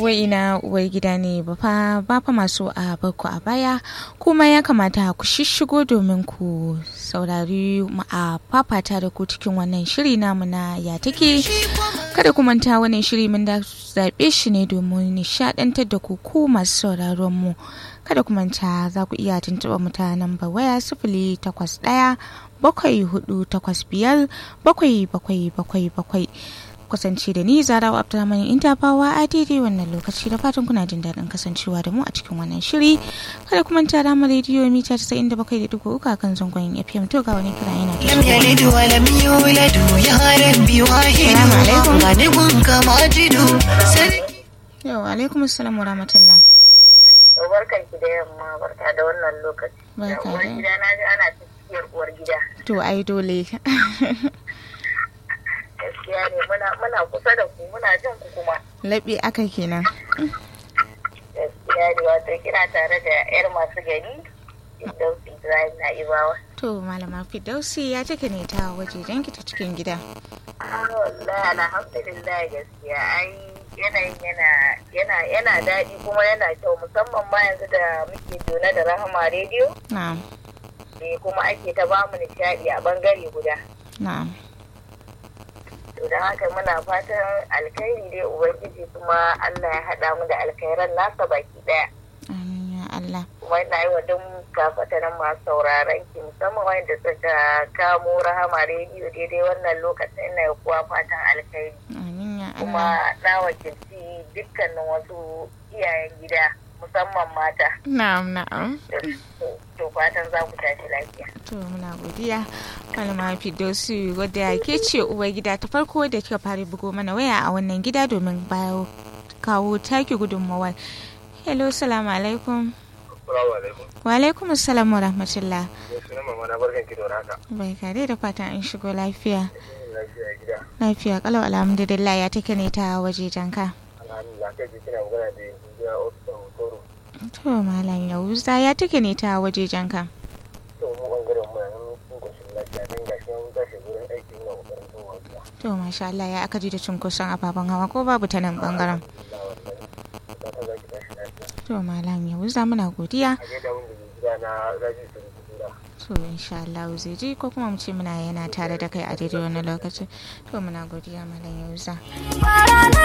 wai ina uwar gida ne ba fa ba fa masu a barku a baya kuma ya kamata ku shishigo domin ku saurari mu a fafata da ku cikin wannan shiri namu na ya take kada ku manta wannan shiri mun da zaɓe shi ne domin nishaɗantar da ku ku masu sauraron mu kada ku manta za ku iya tuntuɓa mutanen ba waya sifili takwas ɗaya bakwai hudu takwas biyar bakwai bakwai bakwai bakwai kasance da ni zara abdulrahman intafawa a daidai wannan lokaci da fatan kuna jin daɗin kasancewa da mu a cikin wannan shiri kada kuma ta rama rediyo mita casa'in da bakwai da dubu uku kan zangon fm to ga wani kira yana لم يلد ولم يولد يا ربي واحد السلام عليكم. غني كماجد yau alaikum assalam wa rahmatullah barkan ki da yamma barka da wannan lokaci Barka uwar da- gida na ji ana cikiyar uwar gida to ai dole gaskiya ne muna muna kusa da ku muna jin ku kuma laɓe aka kenan gaskiya ne wato kina tare da yar masu gani Firdausi Ibrahim na Ibawa to malama fidausi ya take ne ta waje ki ta cikin gida ah wallahi alhamdulillah gaskiya ai yanayin yana yana yana daɗi kuma yana kyau musamman ma yanzu da muke jona da Rahama rediyo na'am eh kuma ake ta bamu nishaɗi a bangare guda na'am to don haka muna fatan alkhairi dai ubangiji kuma Allah ya haɗa mu da alkhairan nasa baki ɗaya amin ya allah kuma ina yi wa duk kafatanin masu sauraron ki musamman wanda suka kamo rahama rediyo daidai wannan lokacin ina yi kuwa fatan alkhairi amin ya allah kuma na wakilci dukkanin wasu iyayen gida musamman mata na'am na'am to fatan za ku tashi lafiya To muna godiya malama Fidosu wadda ke ce uwar gida ta farko da kika fara bugo mana waya a wannan gida domin bayo kawo taki gudunmawar. Hello, salamu alaikum. Salamu alaikum. Wa alaikum assalam wa rahmatullah. Ya suna mama na barkan ki da haka. Bai kare da fatan an shigo lafiya. Lafiya gida. Lafiya kalau alhamdulillah ya take ne ta waje janka. Alhamdulillah kai ji kina magana da ya ofisa hotoro. To malam Yahuza ya take ne ta waje janka. To mu bangaren mu yanzu sun koshin lafiya dan gashi mun tashi gurin aiki muna kokarin zuwa gida. To masha Allah ya aka ji da cunkoson ababen hawa ko babu ta nan bangaren. Alhamdulillah wallahi. Fata za ki tashi lafiya. To malam Yahuza muna godiya. A gaida wanda ke gida na raji su da kura. to insha Allah zai ji ko kuma mu ce muna yana tare da kai a daidai wannan lokacin to muna godiya malam Yauza